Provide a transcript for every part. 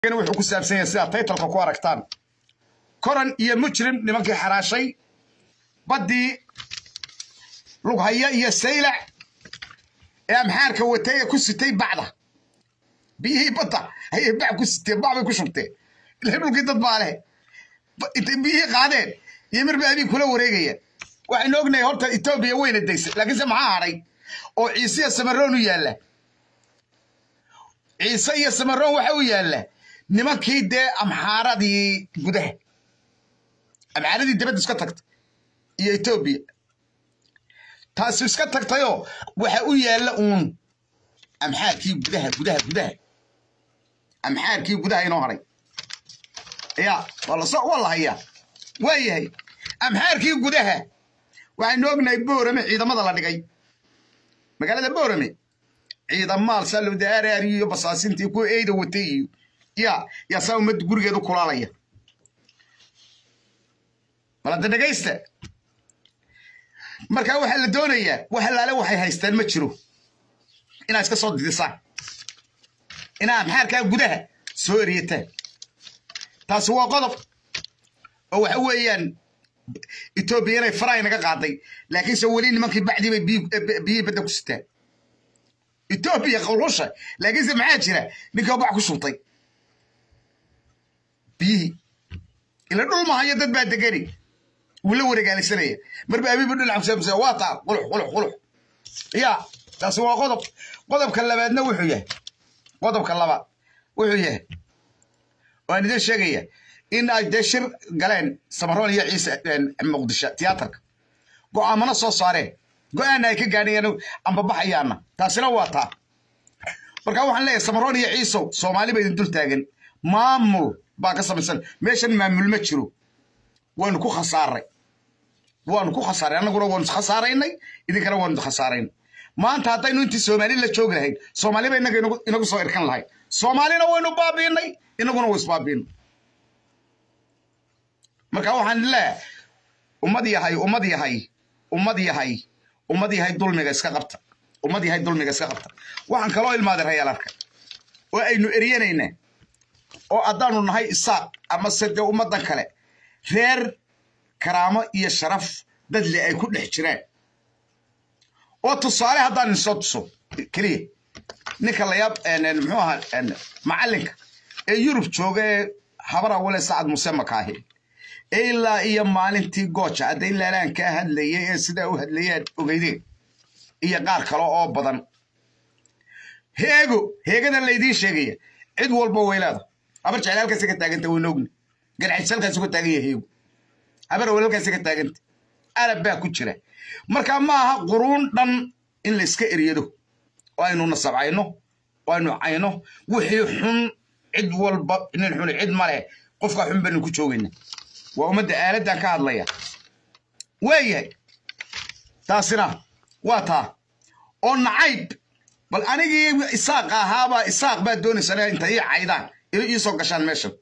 wuxuu ku saabsan yahay sidaa taytalka ku aragtaan koran iyo mujrim nimankii xaraashay baddii lughaya iyo saylac ee amxaarka watay ee ku sitay bacda biyihii badda ayay bac ku siteen bac bay ku shubteen ilaa dhulkii dad baa leh intay biyihii qaadeen iyo marba abii kula wareegayaan waxaynu ognahay horta etoobiya weyna daysay laakiinse maxaa hadhay oo ciise iyo samaroon u yaalla ciise iyo samaroon waxa u yaalla nimankii dee amxaaradii gudaha amxaaradii dibadda iska tagtay iyo etoobiya taasi iska tagtayoo waxa u yaalla uun amxaarkii gudaha gudaha gudaha amxaarkii gudaha inoo hadhay ya waa la hayaa waa yahay amxaarkii gudaha waxaynu ognahay boorame ciidamada la dhigay magaalada boorame ciidamaal salowda aaraari iyo basaasintii kuwa eyda watay iyo ya yaa saa ummadda gurigeedu kulaalaya balada dhegaysta markaa waxaa la doonayaa wax allaale waxay haystaan ma jiro inaad iska soo didisaan inaa amxaarkaa gudaha soo eryataan taasi waa qodob oo waxa weeyaan etoobiya inay faraay naga qaaday laakiinse weli nimankii bacdii bay biyihii badda ku sitaan etoobiya qawlusha laakiinse maxaa jira ninkii bac ku shubtay biyihii ila dhul mahayo dad baa degani wuu la wareegaalisanaya marba abiibu dhinac kusaabsa waa taa qulux qulux qulux ya taasi waa qodob qodobka labaadna wuxuu yahay qodobka labaad wuxuu yahay waan idin sheegaya in ay dee shir galeen samaroon iyo ciise muqdisho tiyaatarka go'aamana soo saareen go'aana ay ka gaadhayaan ambabaxayaana taasina waa taa marka waxaan leeyahay samaroon iyo ciisow soomaali ba idin dul taagan maamul baa ka samaysan meeshan maamul ma jiro waanu ku khasaaray waanu ku khasaaray annaguna waanu khasaaraynay idinkana waanu khasaaraynay maanta haddaynu intii soomaali la joogi lahayd soomaaliba innaga inagu soo irkan lahayd soomaalina waynu baabiinay innaguna way isbaabiinay marka waxaan leeyahay ummad yahay ummad yahay ummad yahay ummad yahay dulmiga iska qabta ummad yahay dulmiga iska qabta waxaan kaloo ilmaaday rayaalarka oo aynu eryanayna oo haddaanu nahay isaaq ama se dee ummaddan kale reer karaamo iyo sharaf dadle ay ku dhex jiraan oo tusaale haddaan idinsoo tuso keliya ninka layaab muxuu ahaa macallinka ee yurub jooga ee habar awale sacad muse makaahi ilaa iyo maalintii gooja hadday laalaan kaa hadlayay ee sidaa u hadlayaad ogeydeen iyo qaar kale oo badan heego heegadan laydiin sheegaya cid walba waylaada habar jecel halkaasi ka taaganta wayna ogni garxajis halkaasi ka taagan yahay heego habar awel halkaasi ka taaganta arab baa ku jira marka ma aha quruun dhan in la iska eryado oo aynu nasabcayno oo aynu cayno wixii xun cid walba nin xuni cid ma leh qofka xun baynu ku joogayna waa ummadda aaladdan ka hadlaya waayahay taasina waa taa oo nacayb bal anigii isaaq ahaabaa isaaq baa doonaysaa inta ii caydaan ila ii soo gashaan meeshan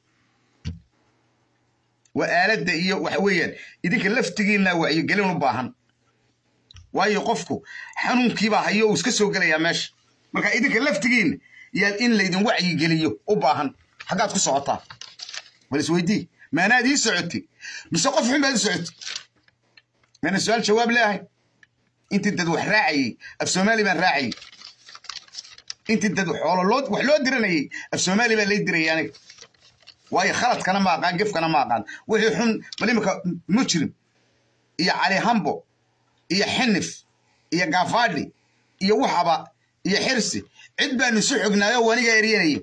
waa aaladda iyo waxa weeyaan idinka laftigiinna wacyigelin u baahan waayo qofku xanuunkiibaa hayo uu iska soo gelayaa meesha marka idinka laftigiinna yaad in laydin wacyigeliyo u baahan xaggaad ku socotaa bal isweydii maanaad ii socotay mise qof xun baad u socotay maana su-aal jawaab leeahay intii dad wax raacayey af soomaali baan raacayey intii dad xoolo loo wax loo diranayey af soomaali baa lay dirayay aniga waayo khaladkana ma aqaan gefkana ma aqaan wixii xun bal imika mujrim iyo cali hambo iyo xinif iyo gafaadhi iyo waxaba iyo xirsi cid baanu isu xognaayo waniga eryanaya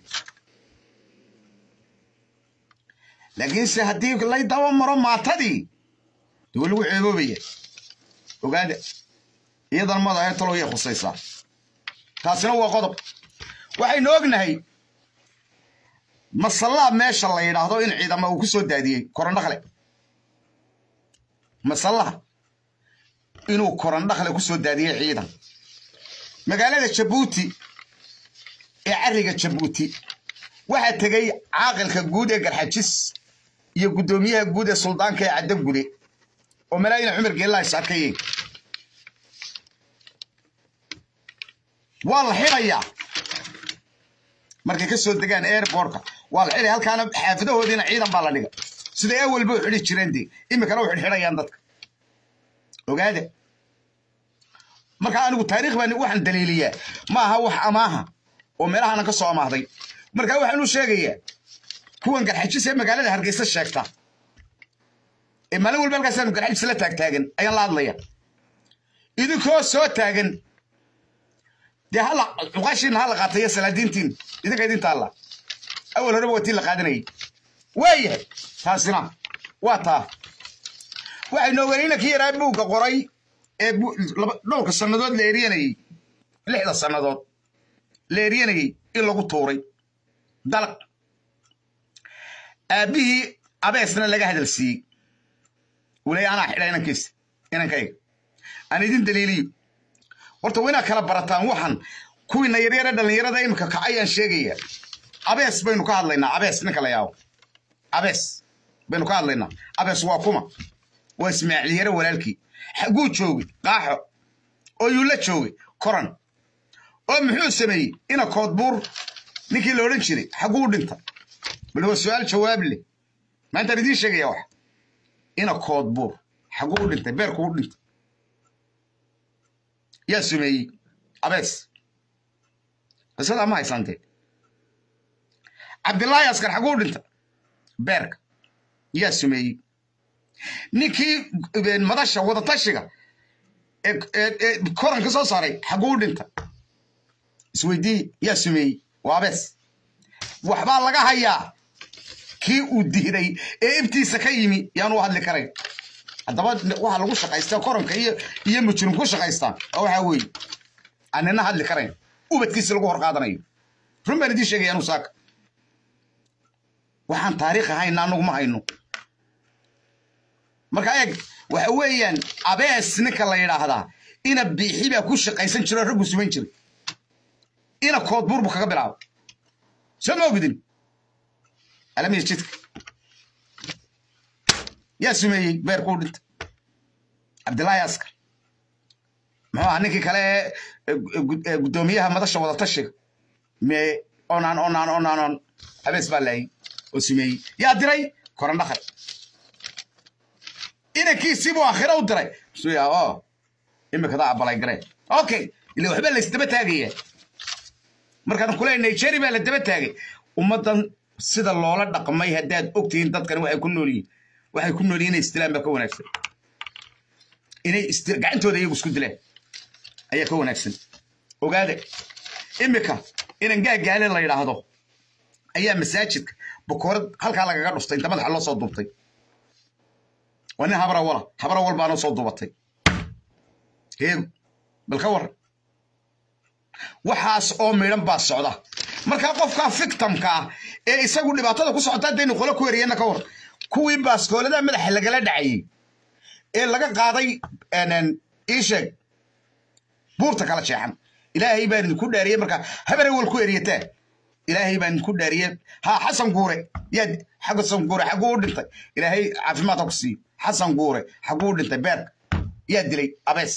laakiinse haddii lay daba maro maatadii de waa lagu ceeboobaya ogaada iyadan madahe talow yay khusaysaa taasina waa qodob waxaynu ognahay masallaa meesha la yidhaahdo in ciidama uu ku soo daadiyey korandhakle masallaha inuu korandhakle ku soo daadiyey ciidan magaalada jabuuti ee cariga jabuuti waxaa tegey caaqilka guud ee garxajis iyo guddoomiyaha guud ee suldaanka ee caddagude oo malaayin cumar geellaa is arkayeen waa la xidhayaa markay ka soo degaan airbortka waa la xidhay halkaana xaafadahoodiina ciidan baa la dhiga siday awalba u xidhi jireen dee iminkana u xidhxidhayaan dadka ogaada marka anigu taariikh baan waxaan daliiliyaa ma aha wax amaaha oo meelahana ka soo amaahday marka waxaan u sheegayaa kuwan garxajis ee magaalada hargeysa sheegta ee maalin walba halkaasaanu garxajis la taagtaagan ayaan la hadlaya idinkoo soo taagan dee hala cuqaashiina hala qaatayo salaadiintiin idinka idinta alla awal horeba waa tii la qaadanayay waayahay taasina waa taa waxaynu ogeynayna kii yaraa buugga qoray ee dhowrka sannadood la eryanayey lixda sannadood la eryanayey in lagu tuuray dalaq aabbihii abeesna laga hadal siiyey wulay anaa xidha inankiisa inankayga aan idin daliiliyo horta waa inaad kala barataan waxan kuwiina yaryare dhallinyarada iminka kacayaan sheegayaa abees baynu ka hadlaynaa abees ninka la yaabo abees baynu ka hadlaynaa abees waa kuma waa ismaaciil yare walaalkii xaguu joogay qaaxo oo yuu la joogay koran oo muxuu sameeyey ina koodbuur ninkii la odhan jiray xaguu dhinta bal waa su-aal jawaab leh maantaan idiin sheegaya wax ina koodbuur xaguu dhintay beerkuu dhintay yaa sumeeyey abees qisadaa ma haysantee cabdilaahi askar xaguu dhinta beerka yaa sumeeyey ninkii madasha wadatashiga ee koranka soo saaray xaguu dhinta isweydii yaa sumeeyey waa abees waxbaa laga hayaa kii uu dihday ee ibtiisa ka yimi yaanu hadli karayn haddaba waxa lagu shaqaystaa koranka iyo iyo mujrim ku shaqaystaan oo waxaa weeye aanina hadli karayn ubadkiisa lagu hor qaadanayo run baan idiin sheegaya anu saaka waxaan taariikh ahayna anagu ma hayno marka eeg waxa weeyaan abees ninka la yidhaahdaa ina biixi baa ku shaqaysan jiro raggu suman jiray ina koodbuur buu kaga bilaabo soo ma ogdin alamiya jidka yaa sumeeyey beerkuu dhinta cabdilaahi askar muxuu ahaa ninkii kale ee guddoomiyaha madasha wadatashiga me onaan onaan onaan on abees baa laayay oo sumeeyey yaa diray koran dhakar inankiisii buu aakhira u diray suya oo imikada abalay garee okay ila waxba la isdaba taagaya markaan kule nigeria baa la daba taagay ummaddan sida loola dhaqmay haddaad ogtihiin dadkan waxay ku nool yihiin waxay ku nool yihiin inay istilaan baa ka wanaagsan inay gacantooda iyagu isku dilaan ayaa ka wanaagsan ogaada imika inan gaagaale la yidhaahdo ayaa masaajidka bokoorad halkaa lagaga dhuftay inta madaxa loo soo duubtay waa nin habra wala habra wal baanoo soo duubatay heegu bal ka warran waxaas oo midhan baa socda markaa qofkaa fictamka ah ee isagu dhibaatada ku socota haddaynu qolo ku eriyana ka war kuwii baaskoolada madaxa lagala dhacayey ee laga qaaday ii sheeg buurta kala jeexan ilaahay baan idinku dhaariyey markaa habare wal ku eriyataa ilaahay baan idinku dhaariyey ha xasan guure yaa xasan guure xaguu u dhintay ilaahay caafimaadka ku siiyo xasan guure xaguu u dhintay beerka yaa dilay abees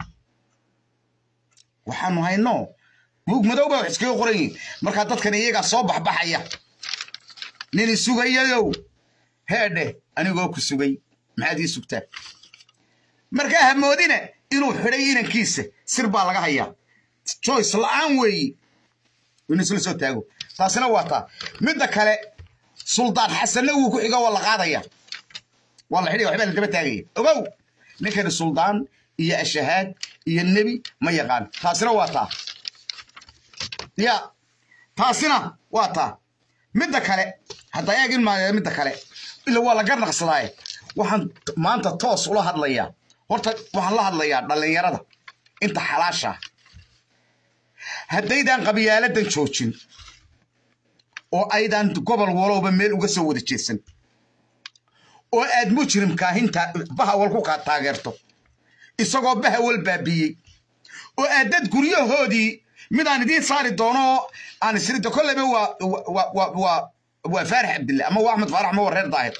waxaanu hayno buug madow baa wax iskaga qoran yihin markaa dadkan iyagaa soo baxbaxaya nin isugayayow heedhe anigoo ku sugay maxaad ii sugtaa markaa hamoodina inuu xidhay inankiisa sir baa laga hayaa joyce la'aan weeyi inuu isla soo taago taasina waa taa midda kale suldaan xasanna wuu ku xigo waa la qaadaya waa la xidhaya waxbaa la daba taagaya ogow ninkani suldaan iyo ashahaad iyo nebi ma yaqaan taasina waa taa ya taasina waa taa midda kale hadda eeg in maayo midda kale ila waa la garnaqsadaaye waxaan maanta toos ula hadlayaa horta waxaan la hadlayaa dhallinyarada inta xalaasha haddaydan qabyaaladan joojin oo aydan gobol walowba meel uga soo wada jeedsan oo aad mujrimkaahinta bahawal ku taageerto isagoo bahawal baabiyey oo aad dad guryahoodii midaan idiin saari doono aan isrida kolleyba waa waa faarax cabdille ama waa axmed faarax ama waa reer daahir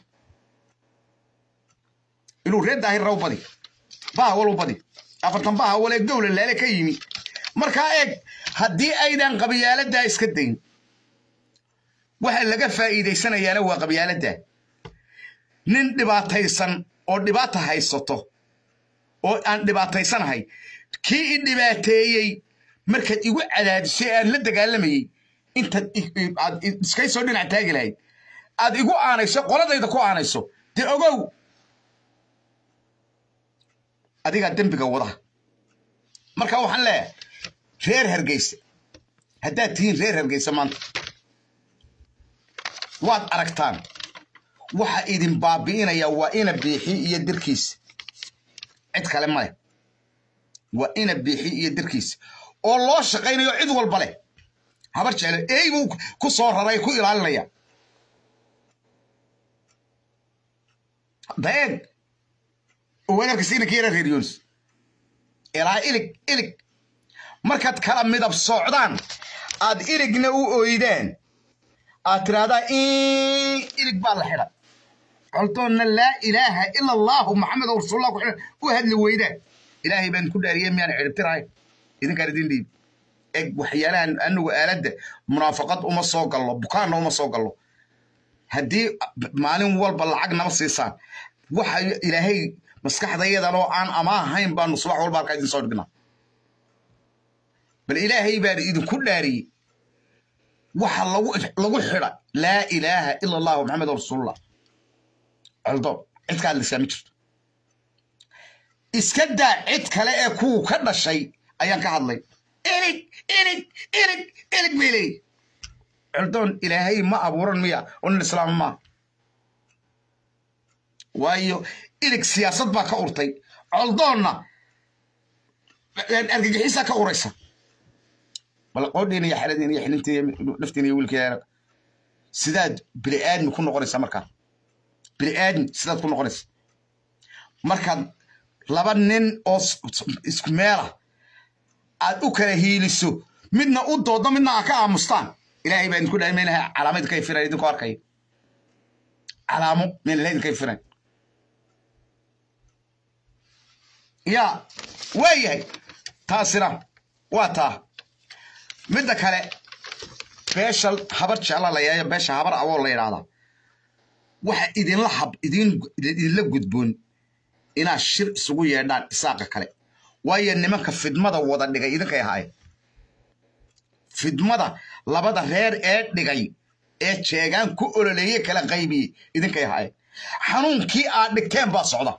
inuu reer daahir raw badi bahawal u badi afartan bahawal ee gowla laale ka yimi markaa eeg haddii aydan qabyaaladaa iska dayn waxa laga faa'iidaysanayaana waa qabyaaladda nin dhibaataysan oo dhibaata haysato oo aan dhibaataysanahay kii i dhibaateeyey markaad igu cadaadisay aan la dagaalamayey intaad aad iskay soo dhinac taagi lahayd aad igu aanayso qoladayda ku aanayso dee ogow adigaa dembiga wada marka waxaan leeyahay reer hargeysa haddaad tihiin reer hargeysa maanta waad aragtaan waxa idin baabi'inaya waa ina biixi iyo dirkiisa cid kale ma leh waa ina biixi iyo dirkiisa oo loo shaqaynayo cid walba leh habar jeclo ey buu ku soo raray ku ilaalinaya daeeg weerarkiisa inanka yara reer yunis ilaa ilig ilig markaad kala midab soocdaan aad iligna u oydaan aad tiraahdaa ilig baa la xidhan coldoonna laa ilaaha ila allaahu maxamed rasuulullah ku xidhan u hadli weydaan ilaahay baan ku dhaariyey miyaan ciribtirahay idinkaan idin dhiib eg waxyaalahan anagu aaladda munaafaqad uma soo gallo bukaanna uma soo gallo haddii maalin walba lacag nama siisaan waxa ilaahay maskaxdayadan oo aan ama ahayn baanu subax walba halkaa idin soo dhignaa bal ilaahay baan idinku dhaariyey waxa lagu lagu xidha laa ilaaha ila allahu maxamed rasuulullah coldoon cid ka hadlaysaa ma jirto iska daa cid kale ee kuwu ka dhashay ayaan ka hadlay ilig ilig ilig ilig bay leeyihi coldoon ilaahay ma abuuran miya oo nin islaama maaha waayo ilig siyaasad baa ka urtay coldoonna argagixisaa ka uraysa bal qoodhiina iyo xeladiina iyo xilintiina naftiina iyo wiilkeeda sidaad bini aadmi ku noqonaysaa markaa bini aadmi sidaad ku noqonaysa markaad laba nin oo isku meela aad u kala hiiliso midna u dooddo midna aad ka aamustaan ilaahay baa idinku dhahay maynaha calaamo idinka ifiran idinkoo arkaya calaamo mayna ilahay idinka ifiran yaa waa yahay taasina waa taa midda kale beesha habar jecla la yeeyo beesha habar awoo la yidhaahdaa waxa idinla hab idin idinla gudboon inaad shir isugu yeedhaan isaaqa kale waayo nimanka fidmada wada dhigay idinkay ahaayeen fidmada labada reer ee dhigay ee jeegaan ku ololeeye kala qaybiyey idinkay ahaayeen xanuunkii aad dhigteen baa socda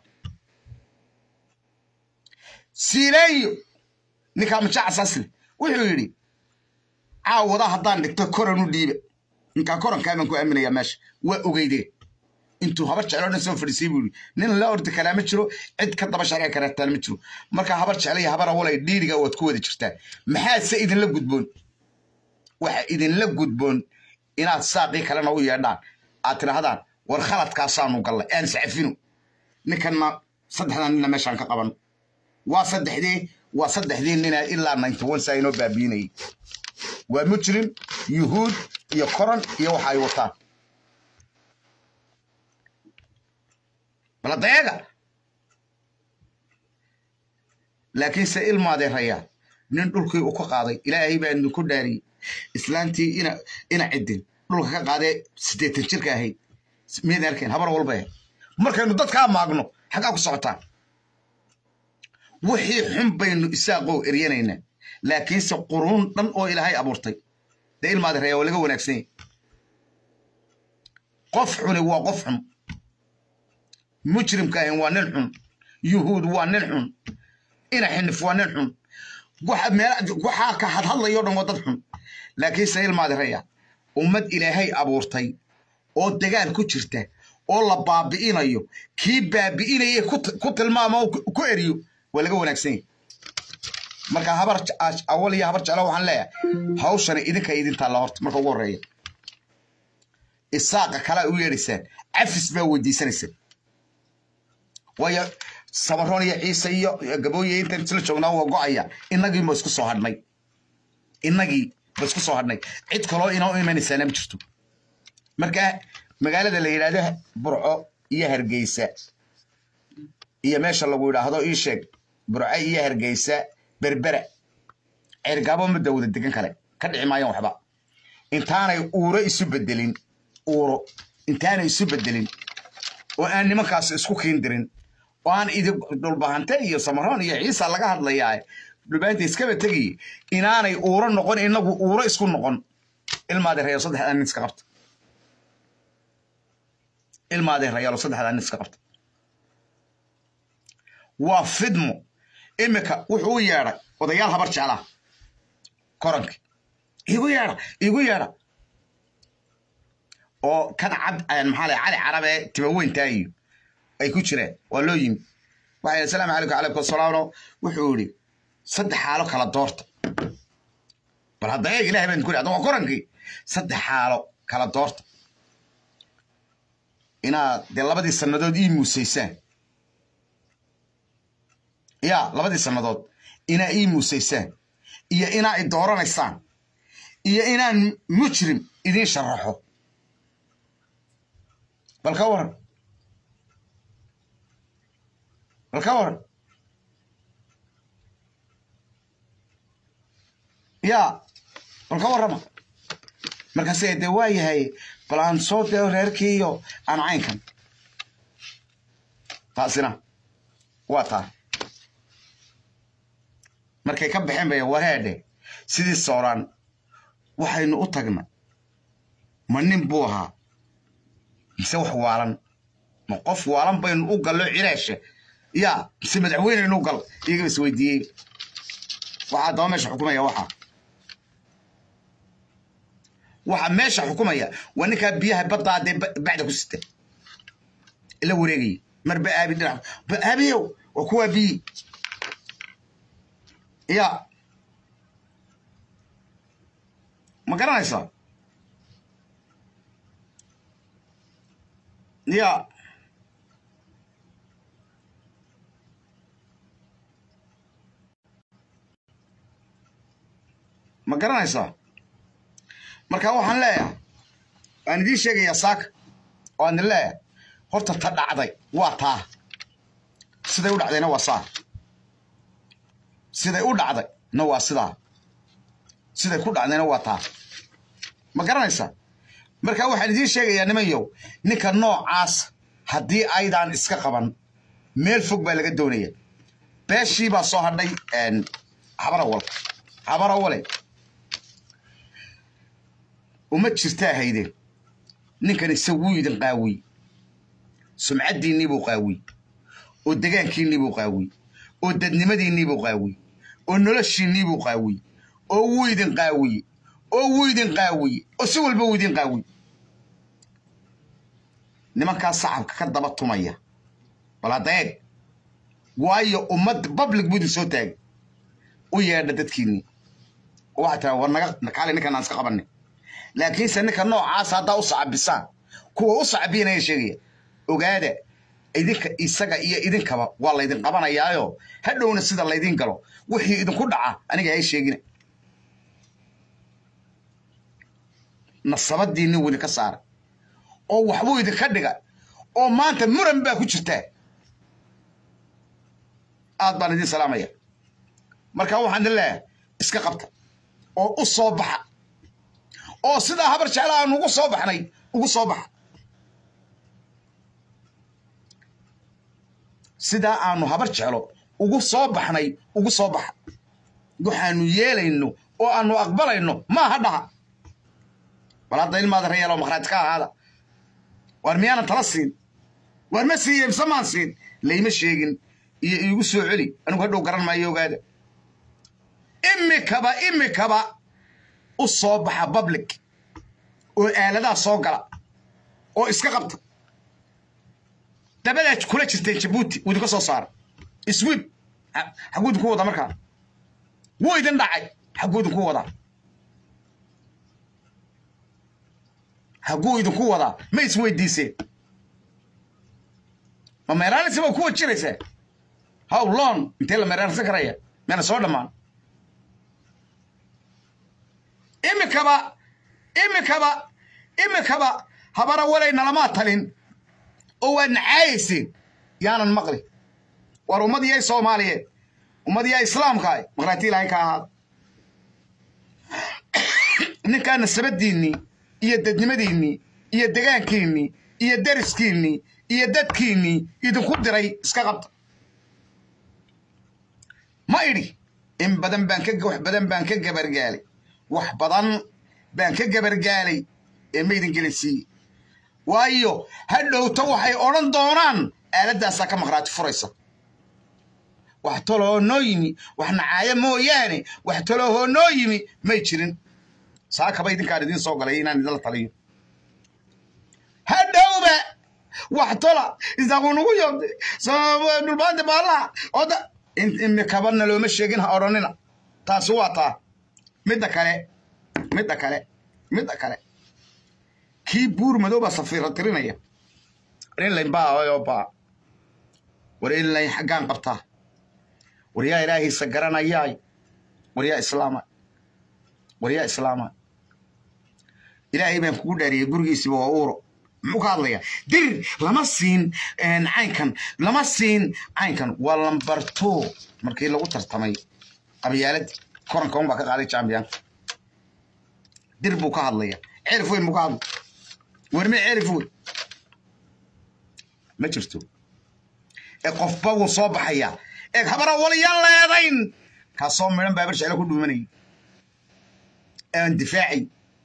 siileeyo ninkaa majaacasaasle wuxuu yidhi caawada haddaan dhigto koran u dhiiba ninkaa korankaaban ku aaminayaa meesha waa ogeydee intuu habar jeclo dhan soo fadhiisay buu yidhi nin la ordi karaa ma jiro cid ka daba sharci karataan ma jiro marka habar jecla iyo habar awalay dhiiriga waad ku wada jirtaan maxaase idinla gudboon waxa idinla gudboon inaad saaqii kalena u yeedhaan aad tidhaahdaan war khaladkaasaanu gallay aan iscafino ninkanna saddexdan nina meeshaan ka qaban waa saddexdee waa saddexdii nina ilaa ninety one saa inoo baabiinayay waa mujrim yuhuud iyo koran iyo waxa ay wataan baladeega laakiinse ilmaadeerayaa nin dhulkii uu ka qaaday ilaahay baa idinku dhaariyey islaantii ina ina ciddin dhulka ka qaadee siddeetan jirka ahayd miyaad arkeen habar walba ahayd markaynu dadkaa maagno xaggaa ku socotaan wixii xun baynu isaaqow eryanaynaa laakiinse quruun dhan oo ilaahay abuurtay dee ilmaadeerayaa waa laga wanaagsan yahy qof xuni waa qof xun mujrimka ahin waa nin xun yuhuud waa nin xun ina xinif waa nin xun waxaa ka hadhadlayo dhan waa dad xun laakiinse ilmaadiraya ummad ilaahay abuurtay oo dagaal ku jirta oo la baabi'inayo kii baabi'inaya ku tilmaamo ku eriyo waa laga wanaagsan yahy marka habar awal iyo habar jeclo waxaan leeyahay hawshani idinka idintaa la horta marka ugu horreeya isaaqa kalaa u yeedhaysaan cafis baa weydiisanaysaan waayo sabaroon iyo ciise iyo gabooye intaan isla joognaa waa go'aya innagii ma isku soo hadhnay innagii ba isku soo hadhnay cid kaloo inoo imanaysaana ma jirto marka magaalada la yidhaahdo burco iyo hargeysa iyo meesha lagu yidhaahdo ii sheeg burco iyo hargeysa berbera ceergaabo ma dawda degan kale ka dhici maayaan waxba intaanay uuro isu bedelin uuro intaanay isu bedelin oo aan nimankaas isku kiindirin oo aan idi dhulbahante iyo samaroon iyo ciisa laga hadlayaa dhulbaanta iskaba tegiy inaanay uuro noqon inagu uuro isku noqon ilmaadee rayaalo saddexdaa nin iska qabta ilmaadee rayaalo saddexdaa nin iska qabta waa fidmo imika wuxuu u yeedhay odayaal habar jeclaa koranki igu yeedha igu yeedha oo kan cad maxaa lay cali carabe tibaweyntaa iyo ay ku jireen waa loo yimi waxay asalaamu calaykum calaykum asalaamno wuxuu yidhi saddex xaalo kala doorta bal hadda eeg ilahay baan ku hadda waa korankii saddex xaalo kala doorta inaad dee labadii sannadood ii muusaysaan ya labadii sannadood inaa ii muusaysaan iyo inaa i dooranaysaan iyo inaan mujrim idiin sharaxo bal ka waran bal ka waran ya bal ka warrama markaase dee waa yahay bal aan soo deo reerkii iyo aan caynkan taasina waa taa markay ka baxeen bay wareedhe sidii sooraan waxaynu u tagna ma nin buu ahaa mise wax waalan ma qof waalan baynu u gallo cilaasha ya mise madaxweyneynu u gal iyagaba is weydiiyey waxaa daba meesha xukumaya waxaa waxa meesha xukumaya waa ninkaa biyaha baddaa dee bacda ku sita ila wareegaya marba aabi dhinac ba aabiyow waa kuwaa biyi ya ma garanaysaa ya ma garanaysaa marka waxaan leeyahay waan idiin sheegayaa saaka oo aan idin leeyahay horta ta dhacday waa taa siday u dhacdayna waa saa siday u dhacday na waa sidaa siday ku dhacdayna waa taa ma garanaysaa marka waxaan idiin sheegayaa nimanyow ninka noocaas haddii aydaan iska qaban meel fog baa laga doonaya beeshii baa soo hadhay habarawal habarawale uma jirtaa haydeen ninkan isaguu idin qaawiy sumcaddiinnii buu qaawiy oo degaankiinnii buu qaawiy oo dadnimadiinnii buu qaawiy oo noloshiinnii buu qaawiy oo wuu idin qaawiye oo wuu idin qaawiye oo si walba wuu idin qaawiy nimankaa sacabka ka daba tumaya bal hadda eeg waayo ummad public buu idin soo taagay u yeedha dadkiinnii oo waxaa tiraa war naga kaale ninkan aan iska qabanay laakiinse ninka noocaasa haddaa u sacabisaan kuwa u sacabiyanaya sheegaya ogaada idinka isaga iyo idinkaba waa laydin qabanayaayo hadhowna sida laydin galo wixii idinku dhaca aniga hay sheegina nasabadiinni wuu idinka saara oo waxbuu idinka dhiga oo maanta muran baa ku jirtaa aad baan idin salaamaya marka waxaan idin leeyahay iska qabta oo u soo baxa oo sidaa habar jecla aanu ugu soo baxnay ugu soo baxa sidaa aanu habar jeclo ugu soo baxnay ugu soo baxa waxaanu yeelayno oo aanu aqbalayno maaha dhaha bal hadda ilmaada reyaalo makhraaj ka ahaada waar miyaanan tala siin waar ma siiye mise maan siin layma sheegin iyo iigu soo celi anigu hadhow garan maayo ogaada imikaba imikaba u soo baxa public oo aaladaha soo gala oo iska qabta dabadaad kula jirteen jabuuti wuu idinka soo saara iswiib xagguu idinku wadaa markaa wuu idin dhacay xagguu idinku wadaa xagguu idinku wadaa ma isweydiiseen ma meeraanaysa baa ku wajiraysaa how long intee la meeraansan karaya meena soo dhammaan imikaba imikaba imikaba habara walay nalamaa talin oo waad nacaayayseen yaanan maqli war ummad yay soomaaliyeed ummad yaa islaamkaay maqraati ilaahay ka ahaada ninkaa nasabadiinnii iyo dadnimadiinnii iyo degaankiinnii iyo dariskiinnii iyo dadkiinnii idinku diray iska qabta ma idhi in badan baan ka wax badan baan ka gabargaalay wax badan baan ka gabargaalay ee maydin gelinsiiyey waayo ha dhowto waxay odhan doonaan aaladdaasaa ka maqhraati furaysa wax toloo noo yimi wax nacaayo mooyaane wax toloohoo noo yimi may jirin saakaba idinkaan idiin soo galay inaan idinla taliyo ha dhowba wax tola isaaquu nugu yobde dhulbaante baallaha oda imikabana looma sheegin ha odhanina taasi waa taa midda kale midda kale midda kale kii buur madooba safiira tirinaya warelayn baa oo baa warelayn xaggaan qabtaa waryaa ilaahiisa garanayaay waryaa islaama waryaa islaama ilaahay baan kugu dhaariyey gurigiisiba waa uuro muxuu ka hadlayaa dir lama siin caynkan lama siin caynkan waa lambar two markii lagu tartamay qabyaaladii koranka un baa ka qaaday champiyanka dir buu ka hadlaya cerif weyn buu ka hadlay warme cerif weyn ma jirto ee qofba wuu soo baxayaa eeg habara waliyaan leedayn kaasoo midhan baabar jeclo ku dhuumanayay aan difaacay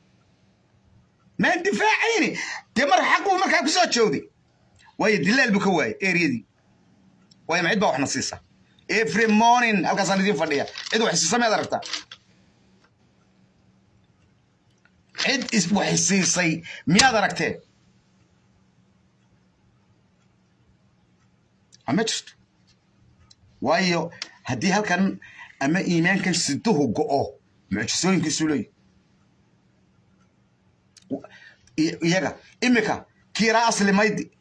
maan difaacayni dee mar xaquu markaa ku soo joogday waayo dilaal buu ka waayey eriyadii waayo macid baa waxna siisa every morning halkaasaan idiin fadhiya cid wax siisa miyaad aragtaa cid wax siisay miyaad aragteen ma jirto waayo haddii halkan ama iimaankan siduhu go'o mucjisooyinkiisu leeyi iyaga imika kiiraa asli maydi